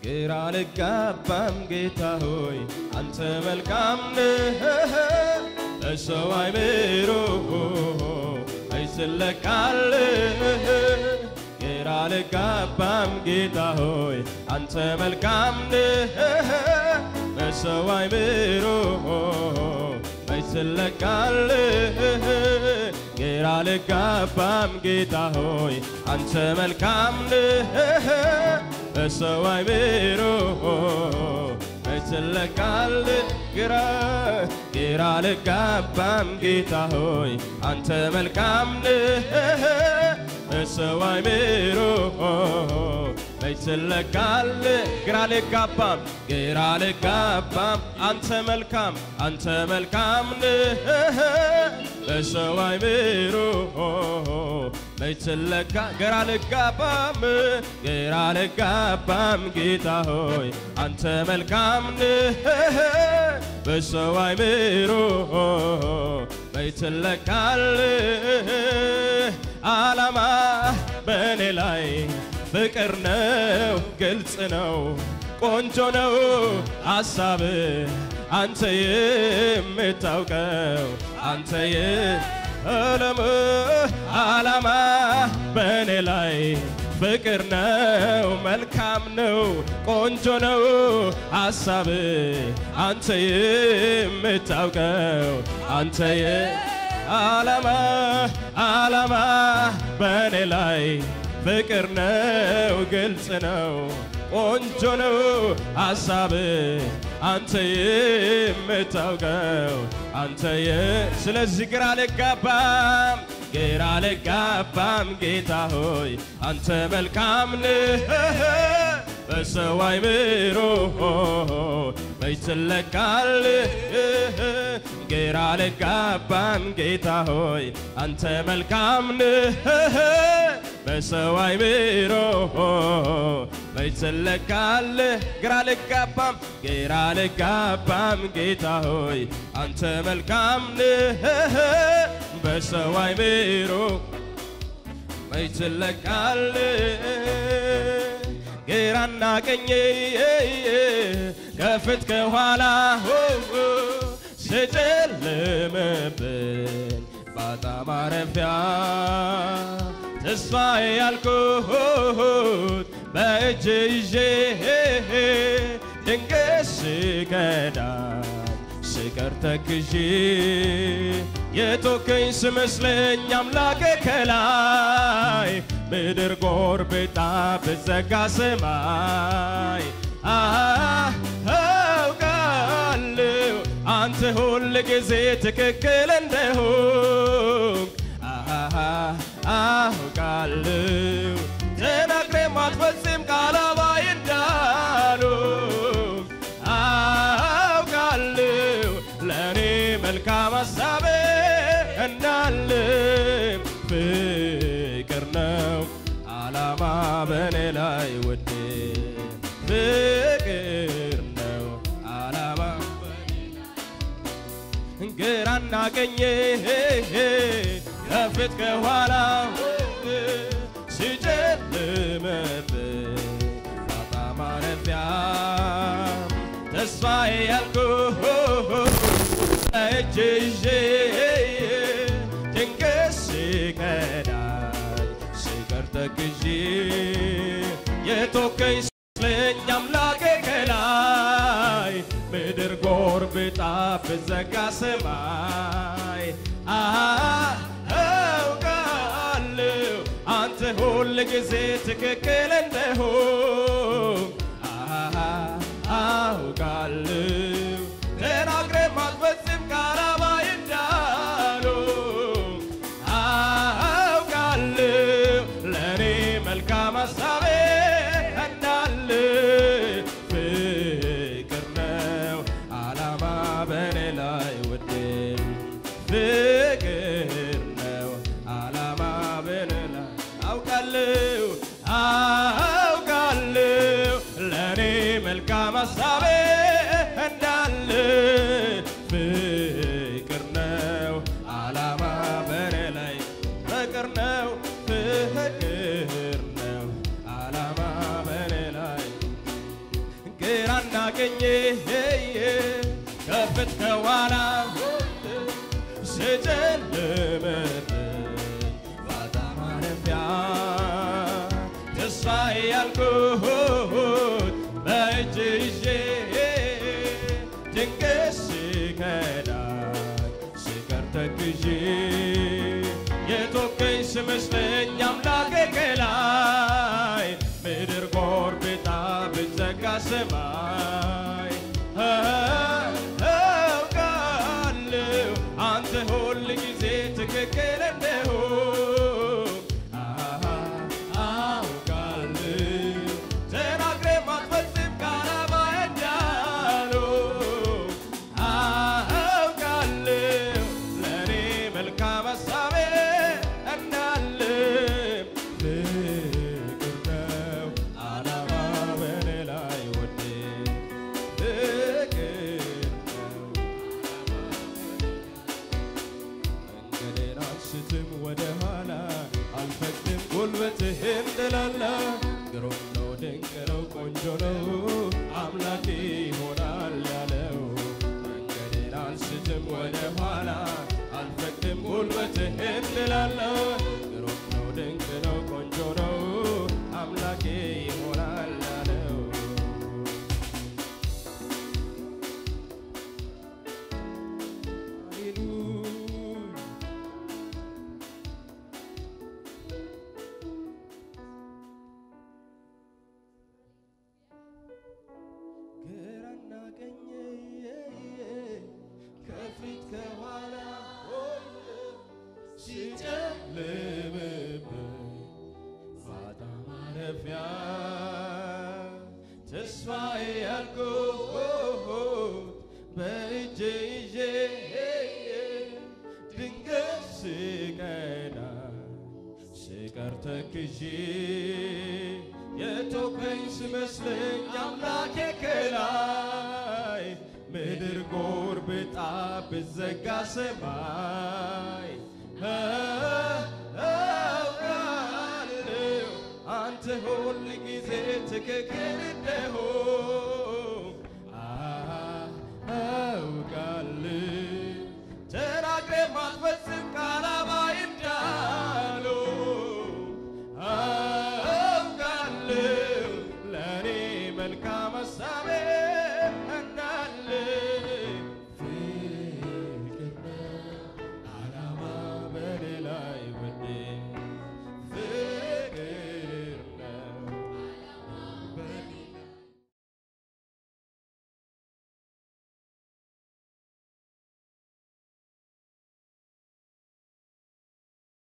ግራ ልጋባም ጌታ ሆይ አንተ መልካም ነህ ለሰው አይምሮ አይስለቃልህ ግራ ልጋባም ጌታ ሆይ አንተ መልካም ነህ በሰው አይምሮ አይስለቃልህ ግራ ልጋባም ጌታ ሆይ አንተ መልካም ነህ በሰው አይምሮ አይስለቃል ግራ ግራ ልጋባም ጌታ ሆይ አንተ መልካም ነህ በሰው አይምሮ አይስለቃል ግራ ልጋባም ግራ ልጋባም አንተ መልካም አንተ መልካም ነህ በሰው አይምሮ አይስለካ ግራ ልጋባም ግራ ልጋባም ጌታ ሆይ አንተ መልካም ነህ በሰው አይምሮ አይስለካል ዓላማ በእኔ ላይ ፍቅር ነው፣ ግልጽ ነው፣ ቆንጆ ነው ሐሳብ አንተ የምታውቀው አንተ የዓለም ዓላማ በእኔ ላይ ፍቅር ነው፣ መልካም ነው፣ ቆንጆ ነው ሐሳብ አንተ የምታውቀው አንተ ዓላማ ዓላማ በእኔ ላይ ፍቅር ነው፣ ግልጽ ነው፣ ቆንጆ ነው ሐሳብ አንተ የምታውቀው አንተ የ ስለዚህ ግራ ልጋባም ግራ ልጋባም ጌታ ሆይ አንተ መልካም ነህ በሰው አይምሮ በይትለካል ግራ ልጋባም ጌታ ሆይ አንተ መልካም ነህ በሰው አይምሮ በይትለካል ግራ ልጋባም ግራ ልጋባም ጌታ ሆይ አንተ መልካም ነህ በሰው አይምሮ በይትለካል ግራና ቀኜ ከፊት ከኋላ ስጨልምብኝ ባጣ ማረፊያ ተስፋዬ ያልኩት በእጅ ይዤ ድንገት ስከዳኝ ስቀር ተክዤ የቶከኝ ስመስለኝ አምላክ ከላይ ምድር ጎርብጣ ብዘጋ ሰማይ አውቃለሁ አንተ ሁል ጊዜ ትክክል እንደሆንክ አውቃለሁ ተናግሬ ማትፈጽም ቃል አባይ እንዳልሆንክ አውቃለሁ ለእኔ መልካም ሀሳብ እንዳለ ፍቅር ነው ዓላማ በእኔ ላይ ውድ ፍቅር ነው ዓላማ ግራና ቀኜ ከፊት ከኋላ ሲጨልምብኝ ባጣ ማረፊያ ተስፋዬ ያልኩት እጅ ይዤ ድንገት ስከዳኝ ስቀር ተክዤ የቶከኝ ስለኝ አምላኬ ከላይ ምድር ጎርብጣ ብዘጋ ሰማይ አውቃለሁ አንተ ሁል ጊዜ ትክክል እንደሆን አውቃለሁ ተናግሬ ማትፈጽም ቃል አባይ እንዳልሆንክ አውቃለሁ ለእኔ መልካም ሀሳቤ እንዳለ ፍቅር ነው ዓላማ በእኔ ላይ ውድ ፍቅር ነው ዓላማ በእኔ ላይ አውቃለሁ አውቃለሁ ለእኔ መልካም ሀሳቤ እንዳለ ፍቅር ነው ዓላማ በእኔ ላይ ፍቅር ነው ፍቅር ነው ዓላማ በእኔ ላይ ገኘ ከፍት ከኋላ ስጨልምብኝ ባጣ ማረፊያ ተስፋዬ ያልኩት በእጅ ይዤ ድንገት ሲከዳኝ ሲቀር ተክዤ የቶከኝ ስመስለኝ አምላኬ ከላይ ምድር ጎርብጣ ብትዘጋ ሰማይ አውቃለሁ አንተ ሁል ጊዜ ትክክል እንደሆን አውቃለሁ ተናግሬ ማትፈጽም ቃል ባያዳለው አውቃለሁ ለእኔ መልካም ሀሳቤ እንዳለ ፍቅር ነው ዓላማ በእኔ ላይ ወዴ ፍቅር ነው መንገዴን አልስትም ወደ ኋላ አልፈቅድም ጉልበትህም ጥላላ ግሩም ነው ድንቅ ነው ቆንጆ ነው አምላኬ ይሆናል ያለው መንገዴን አልስትም ወደ ኋላ አልፈቅድም ጉልበትህም ጥላላ ግሩም ነው ድንቅ ነው ቆንጆ ነው አምላኬ ይሆናል ያለው ሃሌሉያ ግራና ቀኝ ከፊት ከኋላ ሲጨልምብኝ ባጣ ማረፊያ ተስፋዬ ያልኩት በእጄ ይዤ ድንገት ስቀና ስቀር ተክዤ የቶከኝ ስመስለኝ አምላኬ ከላይ ምድር ጎርብጣ ብዘጋ ሰማይ አውቃለሁ አንተ ሁል ጊዜ ትክክል እንደሆን